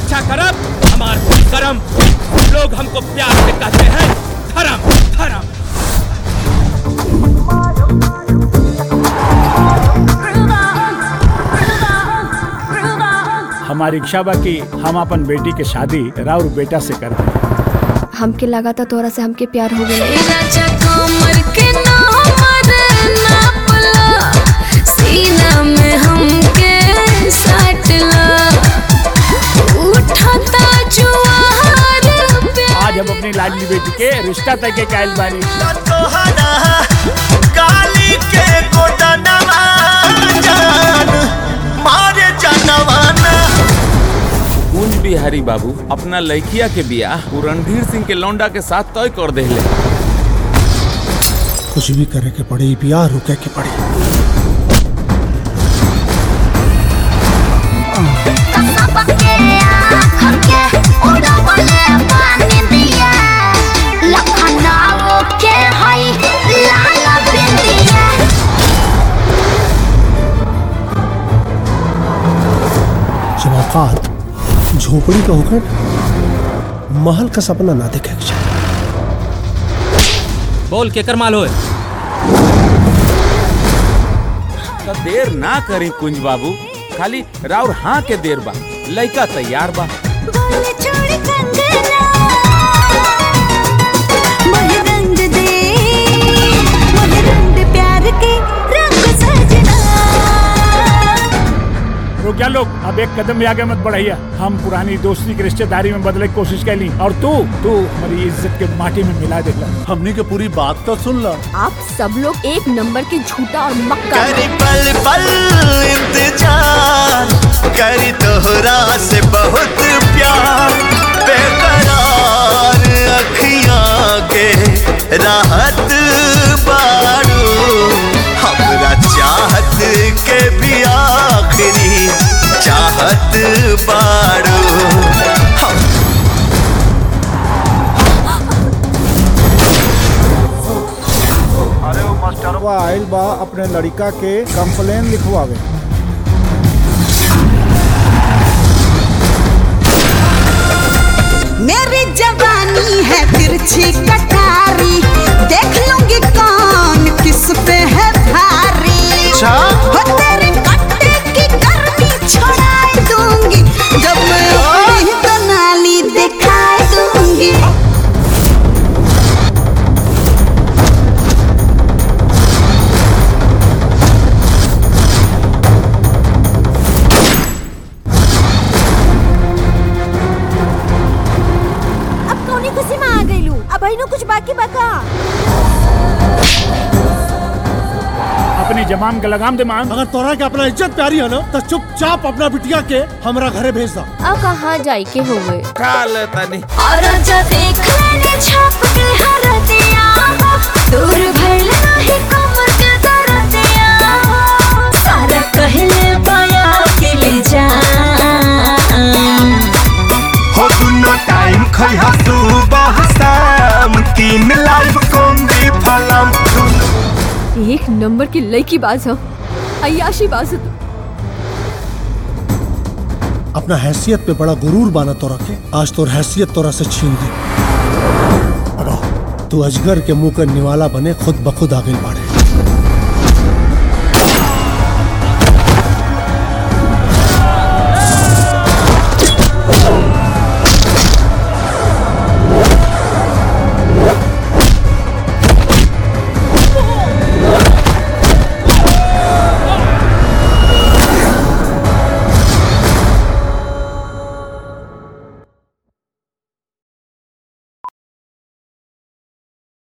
रक्षा करब हमार दिल करम लोग हमको प्यार से कहते हैं धर्म धर्म हमारी इच्छा बा कि हम अपन बेटी के शादी राउर बेटा से कर दें हमके लगा था तोरा से हमके प्यार हो गया राजा कमर के नामर नापला सीना में हमके साटला उठता जुआर पे आज हम अपनी लाडली बेटी के रिश्ता तय के कायल बानी तोहरा काली के गोदनवा जान मारे जनवाना कुंज बिहारी बाबू अपना लड़किया के बियाह उ रणधीर सिंह के लौंडा के साथ तय कर देले कुछ भी करे के पड़ी बियाह रुके के पड़ी जब औकात झोपड़ी का होकर महल का सपना ना देखे के चाही। बोल के कर माल होए तो देर ना करी कुंज बाबू खाली राउर हाँ के देर बा लड़का तैयार बा बोल छोड़ कंगना मोहे रंग दे मोहे रंग प्यार के रंग सजना रुक जा लोग अब एक कदम भी आगे मत बढ़ाइया हम पुरानी दोस्ती की रिश्तेदारी में बदले की कोशिश कैली और तू तू हमारी इज्जत के माटी में मिला देला हमनी के पूरी बात तो सुन ला आप सब लोग एक नंबर के झूठा और मक्का करी पल पल इंतजार करी तोहरा से बहुत प्यार बेकरार अखियां के राहत बारू हमरा चाहत के भी आखिरी चाहत बारू हम अरे वो मास्टरवा आइल बा अपने लड़का के कंप्लेन लिखवावे मेरी जवानी है तिरछी कटारी देख लूंगी कौन किस पे है भारी हो तेरे कट्टे की गर्मी छोड़ा दूंगी जब मैं अपनी कनाली दिखा दूंगी अब कौनी खुशी में आ गईलू अब भाई कुछ बाकी बका अपनी जमाम के लगाम दे मान अगर तोरा के अपना इज्जत प्यारी है ना तो चुपचाप अपना बिटिया के हमरा घरे भेज दा अब कहाँ जाए के हुए काल तनी और जो देख लेने छाप के हर दिया दूर भर नहीं कमर के दर दिया सारा कहले पाया के ले जा हो दुनो टाइम खइहा सुबह शाम तीन लाइव कोंगी फलम एक नंबर की लड़की बाज हो अयाशी बाज हो तू। अपना हैसियत पे बड़ा गुरूर बाना तोरा के आज तोर हैसियत तोरा से छीन दी अब आओ, तू अजगर के मुंह का निवाला बने खुद बखुद आगे बाड़े